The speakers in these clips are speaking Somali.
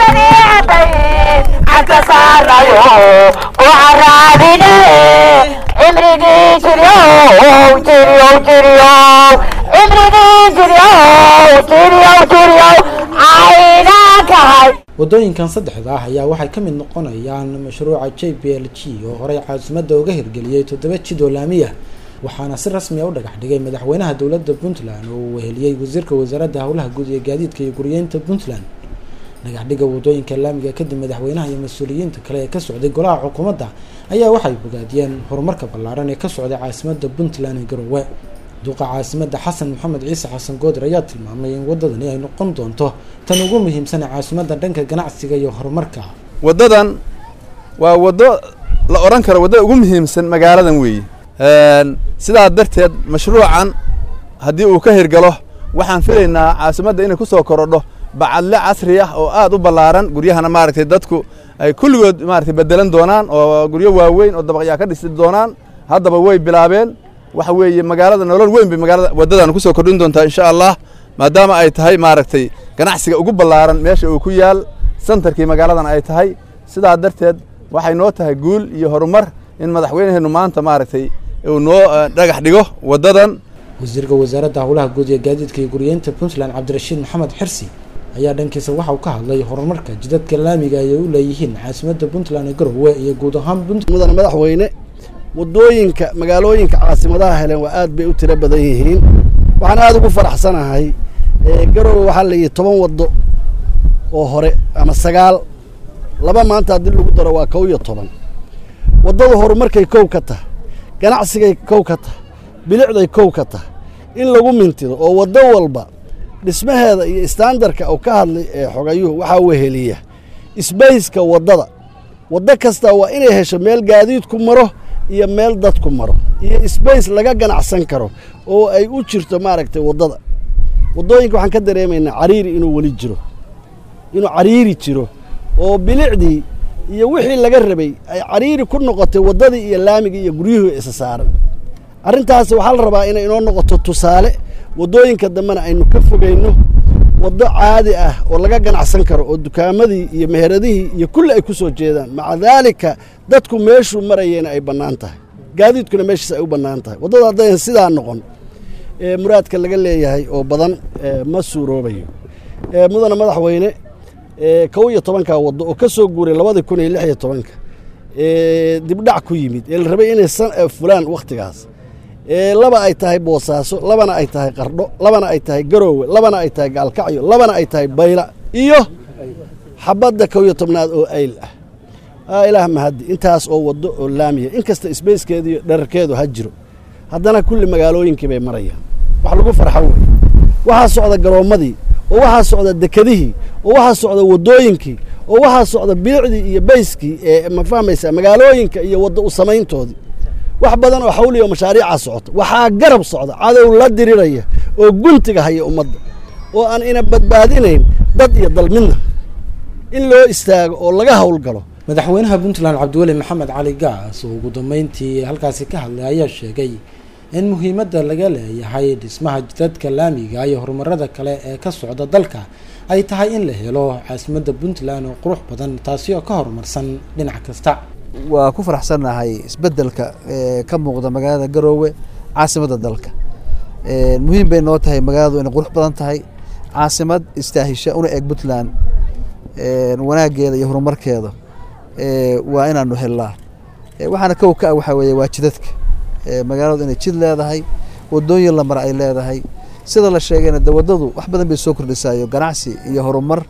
baniicadayn cagka saarayo oo caraabine cimrigii jiryow jiryow jiryow cimrigii jiryow jiryow jiryow caynakahay waddooyinkan saddexda ah ayaa waxay ka mid noqonayaan mashruuca j b l g oo horey caasimadda uga hirgeliyey toddoba jid oo laamiya waxaana si rasmi a u dhagax dhigay madaxweynaha dowladda puntland oo uu weheliyey wasiirka wasaaradda howlaha guud iyo gaadiidka iyo guriyeynta puntland dhagaxdhiga waddooyinka laamiga kadib madaxweynaha iyo mas-uuliyiinta kale ee ka socday golaha xukuumadda ayaa waxay bogaadiyeen horumarka ballaaran ee ka socday caasimadda puntland ee garowe duqa caasimadda xasan maxamed ciise xasan goodir ayaa tilmaamay in waddadani ay noqon doonto tan ugu muhiimsan ee caasimadda dhanka ganacsiga iyo horumarka waddadan waa waddo la odhan karo waddada ugu muhiimsan magaaladan weeye sidaa darteed mashruucan haddii uu ka hirgalo waxaan filaynaa caasimadda inay ku soo korodho bacadle casri ah oo aad u ballaaran guryahana maaragtay dadku ay kulligood maaragtay beddelan doonaan oo guryo waaweyn oo dabaqyaa ka dhisi doonaan haddaba way bilaabeen waxa weeye magaalada nolol weyn bay magaalada waddadan ku soo kordhin doontaa insha allah maadaama ay tahay maaragtay ganacsiga ugu ballaaran meesha uu ku yaal santarkii magaaladan ay tahay sidaa darteed waxay noo tahay guul iyo horumar in madaxweynaheennu maanta maaragtay uu noo dhagax dhigo waddadan wasiirka wasaaradda howlaha guud ee gaadiidka iyo guriyeynta puntland cabdirashiid maxamed xirsi ayaa dhankiisa waxa uu ka hadlay horumarka jidadka laamiga ay u leeyihiin caasimadda puntland ee garowe iyo guud ahaan mudane madaxweyne waddooyinka magaalooyinka caasimadaha heleen waa aad bay u tiro badan yihiin waxaan aada ugu faraxsanahay garowe waxaa la yihi toban waddo oo hore ama sagaal laba maanta haddii lagu daro waa kow iyo toban waddada horumarkay kow ka tahay ganacsigay kow ka tahay bilicday kow ka tahay in lagu mintido oo waddo walba dhismaheeda iyo istaandarka uu ka hadlay ee xogayuhu waxaa weheliya isbayska waddada waddo kasta waa inay hesho meel gaadiidku maro iyo meel dadku maro iyo sbace laga ganacsan karo oo ay u jirto maaragtay waddada waddooyinka waxaan ka dareemaynaa cariiri inuu weli jiro inuu cariiri jiro oo bilicdii iyo wixii laga rabay ay cariiri ku noqotay waddadii iyo laamigii iyo guryuhu isa saaran arrintaasi waxaa la rabaa inay inoo noqoto tusaale waddooyinka dambena aynu ka fogayno waddo caadi ah oo laga ganacsan karo oo dukaamadii iyo meheradihii iyo kulli ay ku soo jeedaan maca daalika dadku meeshuu marayeyna ay bannaan tahay gaadiidkuna meeshiis ay u bannaan tahay waddada haddayan sidaa noqon muraadka laga leeyahay oo badan ma suuroobayo mudane madaxweyne kow iyo tobanka waddo oo ka soo guuray labadii kun iyo lix iyo tobanka dibdhac ku yimid ee la rabay inay fulaan wakhtigaas laba ay tahay boosaaso labana ay tahay qardho labana ay tahay garoowe labana ay tahay gaalkacyo labana ay tahay bayla iyo xabadda kow iyo tobnaad oo ayl ah ilaah mahadi intaas oo waddo oo laamiya inkasta isbayskeedu iyo dherarkeedu ha jiro haddana kulli magaalooyinkii bay marayaan wax lagu farxo wey waxaa socda garoommadii oo waxaa socda dekedihii oo waxaa socda waddooyinkii oo waxaa socda bilicdii iyo bayskii ee ma fahmaysaa magaalooyinka iyo wadda u samayntoodii wax badan oo xawliya oo mashaariicaa socota waxaa garab socda cadow la diriraya oo guntiga haya ummadda oo aan ina badbaadinayn dad iyo dal midna in loo istaago oo laga howlgalo madaxweynaha puntland cabdiweli maxamed cali gaas oo ugu dambeyntii halkaasi ka hadlay ayaa sheegay in muhiimadda laga leeyahay dhismaha jidadka laamiga iyo horumarada kale ee ka socda dalka ay tahay in la helo caasimadda puntland oo qurux badan taasi oo ka horumarsan dhinac kasta waa ku faraxsannahay isbeddelka ka muuqda magaalada garoowe caasimadda dalka muhiim bay noo tahay magaaladu inay qurux badan tahay caasimad istaahisha una eg puntland wanaaggeeda iyo horumarkeeda waa inaanu helnaa waxaana kow ka ah waxaa weeye waa jidadka magaaladu inay jid leedahay wadooyin la mara ay leedahay sida la sheegayna de waddadu wax badan bay soo kordhisaayo ganacsi iyo horumar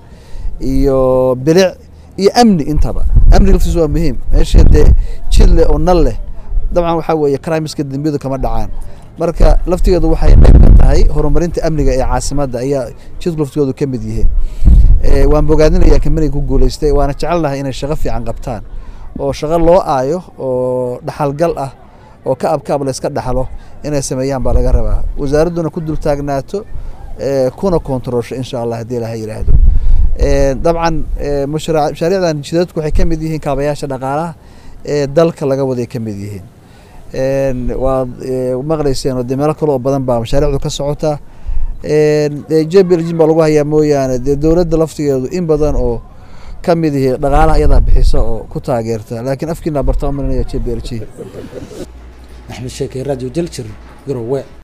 iyo bilic iyo amni intaba amniga laftiisu waa muhiim meesha dee jid leh oo nal leh dabcan waxaa weeye crimiska dembiyadu kama dhacaan marka laftigeedu waxay qayb ka tahay horumarinta amniga ee caasimadda ayaa jidku laftigoodu ka mid yihiin waan bogaadinayaa kamaniga ku guuleystay waana jecelnahay inay shaqo fiican qabtaan oo shaqo loo aayo oo dhaxalgal ah oo ka abkaab layska dhaxlo inay sameeyaan baa laga rabaa wasaaradduna ku dul taagnaato kuna kontaroolsho insha allah haddii ilaha yidhaahdo dabcan mashaariicdan jidadku waxay ka mid yihiin kaabayaasha dhaqaalaha ee dalka laga waday ka mid yihiin waad maqlayseen oo de meelo kale oo badan baa mashaariicdu ka socotaa jblgin baa lagu hayaa mooyaane dee dowladda laftigeedu in badan oo ka mid ihi dhaqaalaha iyadaa bixisa oo ku taageerta laakiin afkiina barta umarinaya j b l g axmed sheekey radio daljir garowe